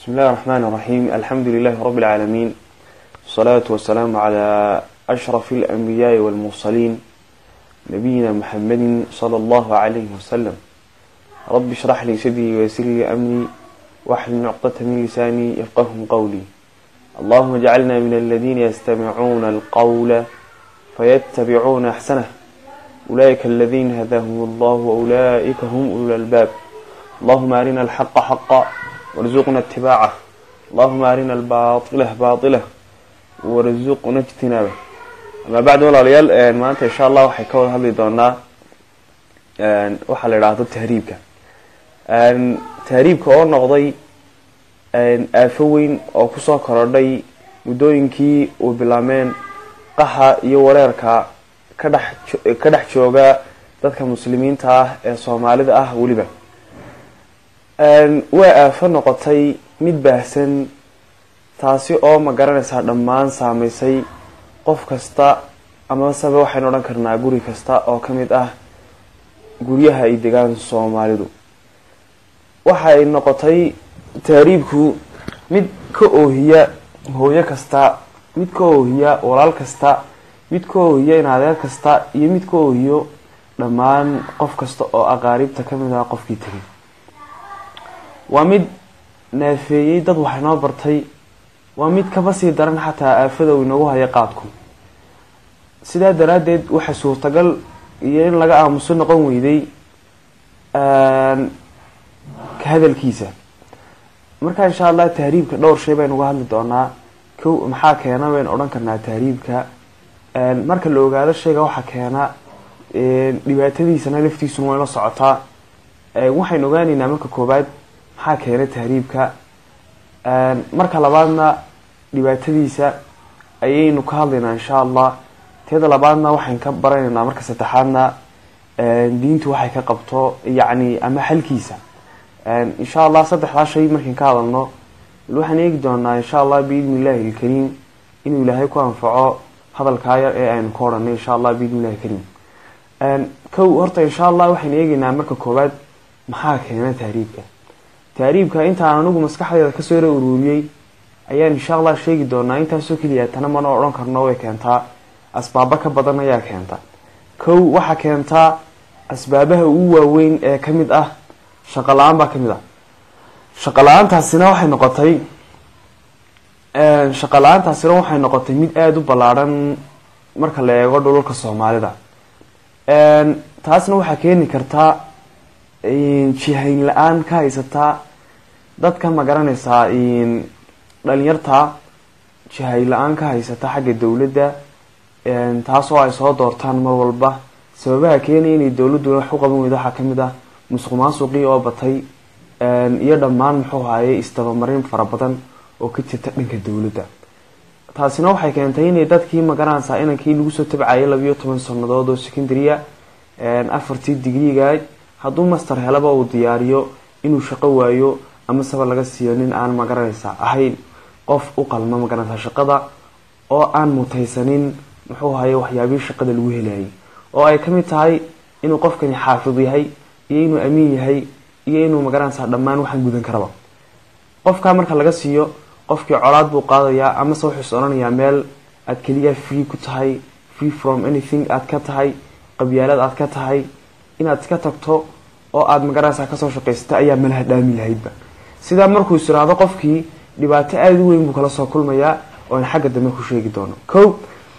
بسم الله الرحمن الرحيم الحمد لله رب العالمين والصلاة والسلام على أشرف الأنبياء والمرسلين نبينا محمد صلى الله عليه وسلم رب اشرح لي صدري ويسر لي أمري واحلل عقدة من لساني يفقه قولي اللهم اجعلنا من الذين يستمعون القول فيتبعون أحسنه أولئك الذين هداهم الله وأولئك هم أولو الألباب اللهم أرنا الحق حقا وارزقنا اتباعه اللهم أرنا الباطل باطله وارزقنا اجتنابه أما بعد walaalyaal maanta insha allah waxay ka wada hadli doonaa waxaa la idhaahdo tahriibka tahriibka oo noqday aafo weyn oo kusoo korodhay muddooyinkii uu bilaameen qaxa iyo wareerka ka dhex ka dhex jooga dadka muslimiinta ah ee soomaalida ah weliba waa aafo noqotay mid baahsan taasi oo ma garanaysaa dhammaan saameysay qof kasta amasebe waxaynu odhan karnaa guri kasta oo ka mid ah guryaha ay degaan soomaalidu waxay noqotay tahriibku mid ka oohiya hooyo kasta mid ka oohiya walaal kasta mid ka oohiya inadeer kasta iyo mid ka oohiyo dhammaan qof kasta oo aqaaribta ka mid ah qofkii tegay waa mid naafeeyey dad wax inoo bartay waa mid kaba sii daran xataa aafada uu inagu hayo qaadku sidaa daraaddeed waxa suurtagal iyo in laga aamuso noqon weyday ka hadalkiisa marka insha allah tahriibka dhowr shay baynu uga hadli doonaa kow maxaa keena baynu odhan karnaa tahriibka marka la ogaado shayga waxaa keena dhibaatadiisana laftiisuna wayla socotaa waxaynu ogaaneynaa marka koobaad maxaa keena tahriibka marka labaadna dhibaatadiisa ayaynu ka hadlaynaa insha allah teeda labaadna waxayn ka baranaynaa marka saddexaadna diintu waxay ka qabto yacni ama xalkiisa insha allah saddexdaa shay markayn ka hadalno waxaan eegi doonaa insha allah biidni illahi ilkariim inuu ilaahay ku anfaco hadalkaa yar ee aynu ka odhanay insha allah biidni illahi ilkariim kow horta insha allah waxaynu eegeynaa marka koowaad maxaa keena tahriibka tahriibka intaan anigu maskaxdeeda kasoo yara uruuriyey ayaan insha allah sheegi doonaa intaasoo keliya tana mana odhan karno way keentaa asbaabo ka badan ayaa keenta kow waxaa keentaa asbaabaha ugu waaweyn ee kamid ah shaqo la-aan baa kamid ah shaqo la-aantaasina waxay noqotay shaqo la-aantaasina waxay noqotay mid aada u ballaadhan marka la eego dhulalka soomaalida taasna waxaa keeni kartaa jihayn la-aan ka haysataa dadka ma garanaysaa dhalinyarta jihayn la-aan ka haysata xagga dowladda taasoo ay soo doortaan mar walba sababaha keenaya inay dowladdu wax u qaban weydo waxaa kamid ah musuq maasuqii oo batay iyo dhammaan muxuu haye isdabamarin fara badan oo ka jirta dhanka dowladda taasina waxay keentay inay dadkii magaranaysaa inankii lagu soo tabcayay labiyo toban sanadood oo secondarya afartii digriga hadduu master helaba uu diyaariyo inuu shaqo waayo ama saba laga siiyo nin aan magaranaysaa ahayn qof u qalma magaranaysaa shaqada oo aan mutaysanin muxuu haye waxyaabihii shaqada lagu helayay oo ay kamid tahay inuu qofkani xaafid yahay iyo inuu amiin yahay iyo inuu magaranaysaa dhammaan waxaan gudan karaba qofkaa marka laga siiyo qofkii colaad buu qaadayaa amase wuxuu is odhanayaa meel aad keliya free ku tahay free from anything aad ka tahay qabyaalad aad ka tahay inaad iska tagto oo aada magaranaysaa kasoo shaqaysata ayaa malaha dhaami lahaydba sidaa markuu is iraahdo qofkii dhibaato aada u weyn buu kala soo kulmayaa oon xagga dambe ku sheegi doono ko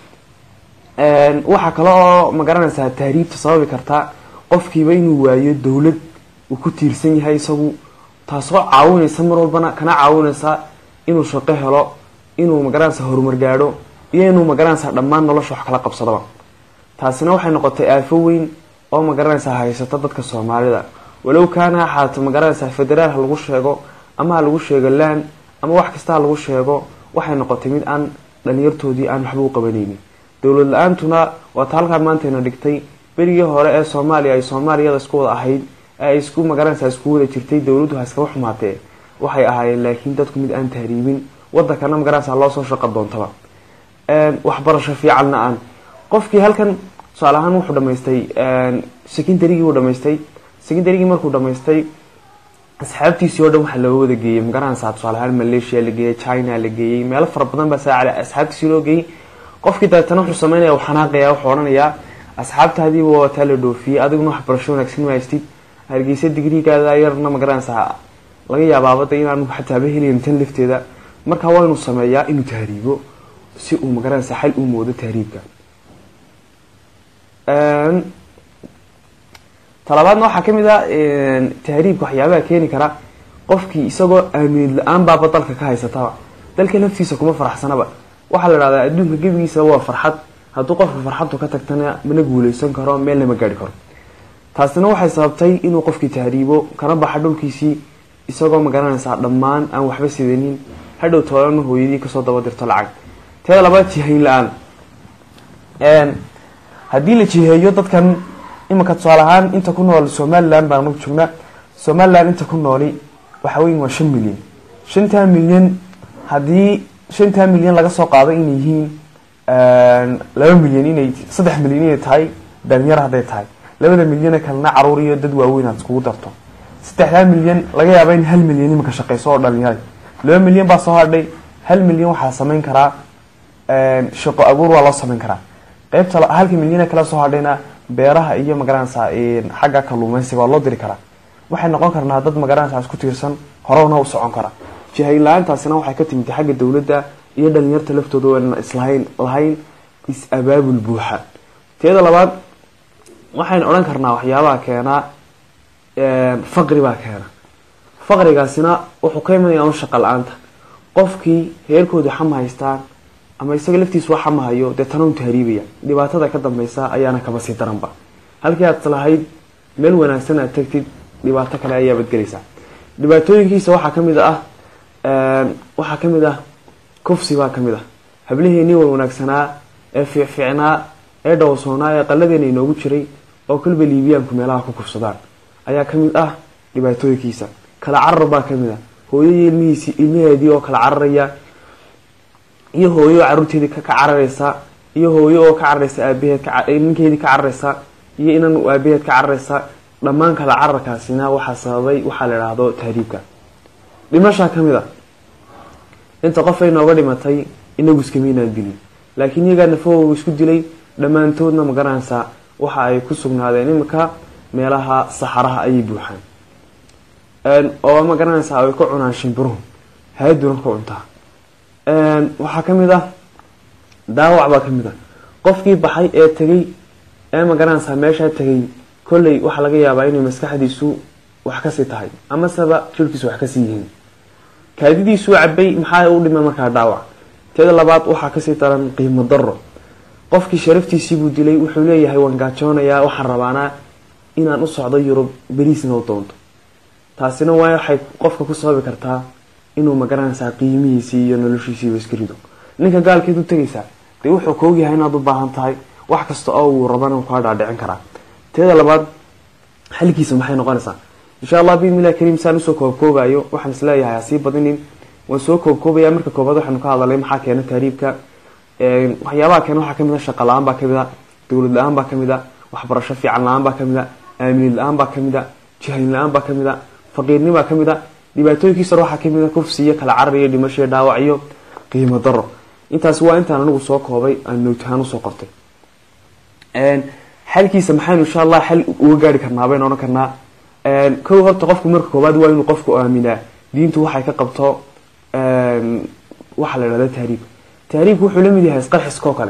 waxaa kale oo magaranaysaa tahriibta sababi karta qofkiiba inuu waayo dowlad uu ku tiirsan yahay isagu taasoo caawinaysa mar walbana kana caawinaysa inuu shaqo helo inuu magaranaysaa horumar gaadho iyo inuu magaranaysaa dhammaan nolosha wax kala qabsadaba taasina waxay noqotay aafo weyn oo magaranaysaa haysata dadka soomaalida walow kaana axaato magaranaysaa federaal ha lagu sheego ama ha lagu sheego lan ama wax kasta ha lagu sheego waxay noqotay mid aan dhalinyartoodii aan waxba u qabanaynin dowlad la-aantuna waata halkaa maantayna dhigtay berigii hore ee soomaaliya ay soomaaliyada isku wada ahayd ee ay isku magaranaysaa isku wada jirtay dowladdu ha iskaba xumaatee waxay ahaayeen laakiin dadku mid aan tahriibin wadankana magaranaysaa loosoo shaqo doontaba waxbarasho fiicanna aan qofkii halkan tusaale ahaan wuxuu dhamaystay secondarygii uu dhamaystay secondarygii markuu dhamaystay asxaabtiisii oo dhan waxaa loo wada geeyey magaranaysaa tusaale ahaan malaysia la geeyey china la geeyey meelo fara badan baa saa asxaabtiisii loo geeyey qofkii dabeetana wuxuu sameynaya uu xanaaqaya wuxuu odhanayaa asxaabtaadiiba waa taa la dhoofiyey adiguna waxbarasho wanaagsan mahaystid hargeysa digrigaada yarna magaranaysaa laga yaabaabada inaanu xataaba helayn tan lafteeda marka waa inuu sameeyaa inuu tahriibo si uu magaranaysaa xal u moodo tahriibka talabaadna waxaa kamid a tahriibka waxyaabaha keeni kara qofkii isagoo aaminid la-aan baaba dalka ka haysataba dalka laftiisa kuma faraxsanaba waxaa la dhahdaa adduunka gebigiisa waa farxad hadduu qofka farxaddu ka tagtana mana guuleysan karo meelna ma gaari karo taasina waxay sababtay inuu qofkii tahriibo kana baxa dhulkiisii isagoo magaranaysaa dhammaan aan waxba sidanin hadhow toolana hooyadii kasoo daba dirto lacag teeda labaad jihayn la-aan haddii la jiheeyo dadkan imanka tusaale ahaan inta ku nool somalilan baan nagu joognaa somalilan inta ku nooli waxa weyn waa shan milyan shantaa milyan haddii shantaa milyan laga soo qaado inay yihiin laba milyan inay saddex milyan inay tahay dhalinyar hadday tahay labada milyane kalena caruur iyo dad waaweyn aad iskugu darto saddexdaa milyan laga yaaba in hal milyan imanka shaqeyso oo dhalinyara laba milyan baa soo hadhay hal milyan waxaa sameyn karaa shaqo abuur waa loo sameyn karaa qeybta halka milyane kala soo hadhayna beeraha iyo magaranaysaa xagga kaluumeysiga waa loo diri karaa waxay noqon karnaa dad magaranaysaa isku tiirsan horowna u socon kara jihayn la-aantaasina waxay ka timid xagga dowladda iyo dhalinyarta laftooda waan islahayn lahayn is-abaabul buuxa teeda labaad waxaynu odhan karnaa waxyaabaha keenaa faqri baa keena faqrigaasina wuxuu ka imanaya un shaqa la-aanta qofkii heerkooda xama haystaan ama isaga laftiis waa xamahayo dee tana u tahriibaya dhibaatada ka dambeysa ayaana kaba sii daranba halkii aad lahayd meel wanaagsan aad tagtid dhibaato kale ayaa badgelaysaa dhibaatooyinkiisa waxaa kamid ah waxaa kamid ah kufsi baa kamid ah habliheenii war wanaagsanaa ee fiicfiicnaa ee dhowrsoonaa ee qalladeena inoogu jiray oo kaliba liibiyaanku meelaha ku kufsadaan ayaa kamid ah dhibaatooyinkiisa kala carar baa kamid ah hooyadii ilmihiisi ilmaheedii oo kala cararaya iyo hooyo oo caruurteedii ka carareysa iyo hooyo oo ka carareysa aabaheed ninkeedii ka carareysa iyo inan aabaheed ka carareysa dhammaan kala cararkaasina waxaa sababay waxaa la idhaahdo tahriibka dhimashaa kamid a inta qof ay nooga dhimatay inagu iskamaynaan dilin laakiin iyagaa nafahooga isku dilay dhammaantoodna magaranaysaa waxa ay ku sugnaadeen iminka meelaha saxaraha ayay buuxaan oo magaranaysaa ay ka cunaan shimbiruhu haaduna ka cuntaa waxaa kamid ah daawac baa kamid ah qofkii baxay ee tegay ee magaranaysaa meeshaa tegay kolley waxaa laga yaabaa inay maskaxdiisu wax kasii tahay amaseba jirkiisu wax kasii yihiin kaadidiisuu cabay maxaa u dhima markaa dhaawac teeda labaad waxaa kasii daran qiimo daro qofkii sharaftiisiibuu dilay wuxuu leeyahay waan gaajoonayaa waxaan rabaanaa inaan u socdo yurub beriisna u doonto taasina waa waxay qofka ku sababi kartaa inuu magaranaysaa qiimihiisii iyo noloshiisiiba iska rido ninka gaalkeed u tegaysaa dee wuxuu kaogyahay inaad u baahan tahay wax kasta oo uu rabana kaa dhaadhicin karaa teeda labaad xalkiisa maxay noqonaysaa insha allah biidnillahi kariim saan usoo koobkoobayo waxaan isleeyahay hasii badinin waan soo koobkoobaya marka koobaad waxaanu ka hadalay maxaa keena tahriibka waxyaabaha keena waxaa kamid a shaqa la-aan baa kamid a dowlad la-aan baa kamid a waxbarasho fiican la-aan baa kamid a aaminid la-aan baa kamid a jihayn la-aan baa kamid a faqiirni baa kamid a dhibaatooyinkiisa waxaa kamid a kufsi iyo kala carar iyo dhimasho iyo dhaawac iyo qiimo daro intaasi waa intaan anigu soo koobay aan noogtahaan usoo qortay xalkiisa maxaynu insha allah xal uga gaari karnaa baynu odhan karnaa kow horta qofku marka koobaad waa inuu qofku aaminaa diintu waxay ka qabto waxaa la idhahda tahriib tahriibku wuxuu la mid yahay isqarxiska oo kale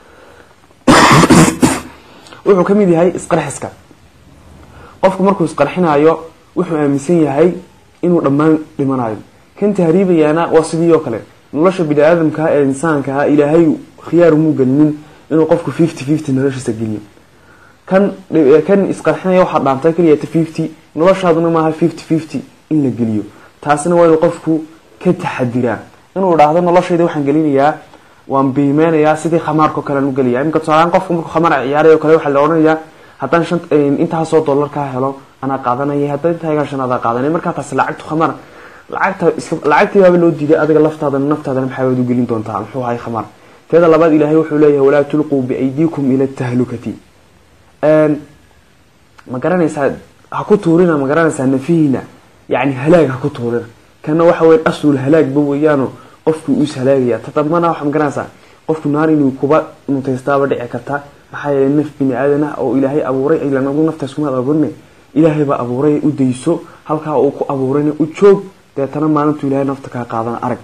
wuxuu ka mid yahay isqarxiska qofku markuu isqarxinayo wuxuu aaminsan yahay inuu dhammaan dhimanayo kan tahriibayaana waa sidii oo kale nolosha bini aadamkaa ee insaankaa ilaahay khiyaar umuu gelinin inuu qofku fifty fifty noloshiisa geliyo kan kan isqarxinaya waxaa dhaantay keliyata fifty noloshaaduna maaha fifty fifty in la geliyo taasina waa inuu qofku ka taxadiraa inuu idhaahdo noloshayda waxaan gelinayaa waan biimeynayaa sidii khamaarkao kale aan u gelaya iminka tusaalahaan qofku markuu khamaar ciyaaray o kale waxaa la odhanayaa haddaan shan intaasoo dollar kaa helo anaa qaadanaya haddaan intaa igaa shan adaa qaadanaya markaa taasi lacagtu khamaar lacagta iska lacagtii baaba loo diiday adiga laftaadana naftaadana maxaa waad u gelin doontaa muxuu ahay khamaar teeda labaad ilaahay wuxuu leeyahay walaa tulquu biaydiikum ila tahlukati ma garanaysaa ha ku tuurina ma garanaysaa nafihiina yacni halaag ha ku tuurina kana waxa weyan asul halaagba weeyaano qofkii uu ishalaagaya ta dambana waxaa magaranaysaa qofku naar inuu kuba mutaystaaba dhici kartaa maxaa yeelay naf bini aadan ah oo ilaahay abuuray ilan nagu naftaas kumaad abuurine ilaahay baa abuuray u dayso halkaa uu ku abuurayna u joog deetana maalintu ilahay nafta kaa qaadana arag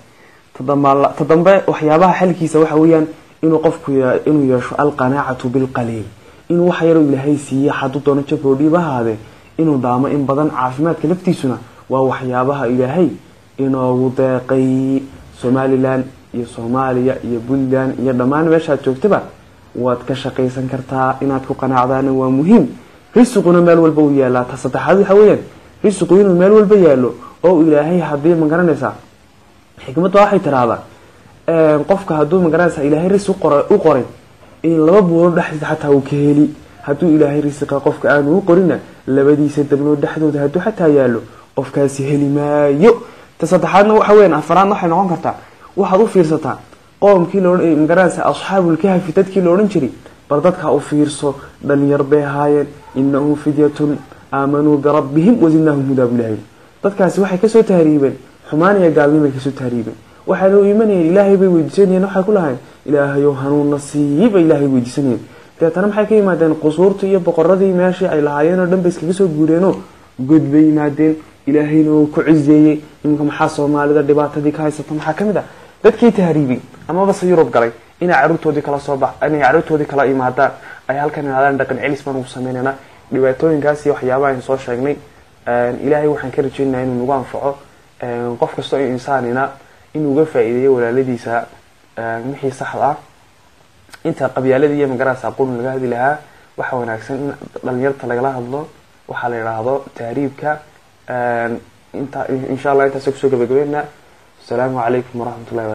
ta dambe waxyaabaha xalkiisa waxa weeyaan inuu qofku inuu yeesho alqanaacatu bilqaliil inuu wax yaroo ilaahay siiye hadduu doono jaboodhiiba ahaadee inuu daamo in badan caafimaadka laftiisuna waa waxyaabaha ilaahay inoogu deeqay somalilan iyo soomaaliya iyo puntland iyo dhammaan meeshaad joogtaba waad ka shaqaysan kartaa inaad ku qanaacdaana waa muhiim risiquna meel walba uu yaalaa ta saddexaad waxa weeyaan risiqu inuu meel walba yaalo oo ilaahay haddii ma garanaysaa xikmadda waxay tiraahdaa qofka hadduu magaranaysaa ilaahay risi u qoray in laba buulood dhexdiisa xataa uu ka heli hadduu ilaahay risiqa qofka aanu u qorina labadiisa dabnood dhexdooda hadduu xataa yaalo qofkaasi heli maayo ta saddexaadna waxa weyan afaraadna waxay noqon kartaa waxaad u fiirsataa qoomkii laodhan magaranaysaa asxaabulkahfi dadkii la odhan jiray bal dadkaa u fiirso dhalinyar bay ahaayeen inahum fidyatun aamanuu birabbihim wazidnaahum hudaa bu ilahay dadkaasi waxay kasoo tahriibeen xumaan iyo gaalnimay kasoo tahriibeen waxay loo imanayeen ilaahay bay weydiisanayeen waxay ku lahayn ilaahayow hanuunna siiba ilaahay weydiisanayeen deetana maxay ka yimaadeen qusuurtii iyo boqoradii meeshii ay lahaayeen oo dhan bay iskaga soo guureenoo god bay yimaadeen ilaahayna uu ku cizeeyey iminka maxaa soomaalida dhibaatadii ka haysata maxaa kamid ah dadkii tahriibay amabase yurub galay inay caruurtoodii kala soo bax inay caruurtoodii kala imaadaan ay halkan imaadaan dhaqan celis baan ugu sameynayna dhibaatooyinkaas iyo waxyaabaha aynu soo sheegnay ilaahay waxaan ka rajeynaya inuu nagu anfaco qof kastoo insaanina inuu uga faa-iideeyo walaaladiisa wixii saxda ah inta qabyaaladii iyo magarasa aqoon laga hadli lahaa waxaa wanaagsan in dhalinyarta lagala hadlo waxaa la yidhaahdo tahriibka inta insha allah intaas kusoo gabagabeynaa asalaamu calaykum waraxmatullahi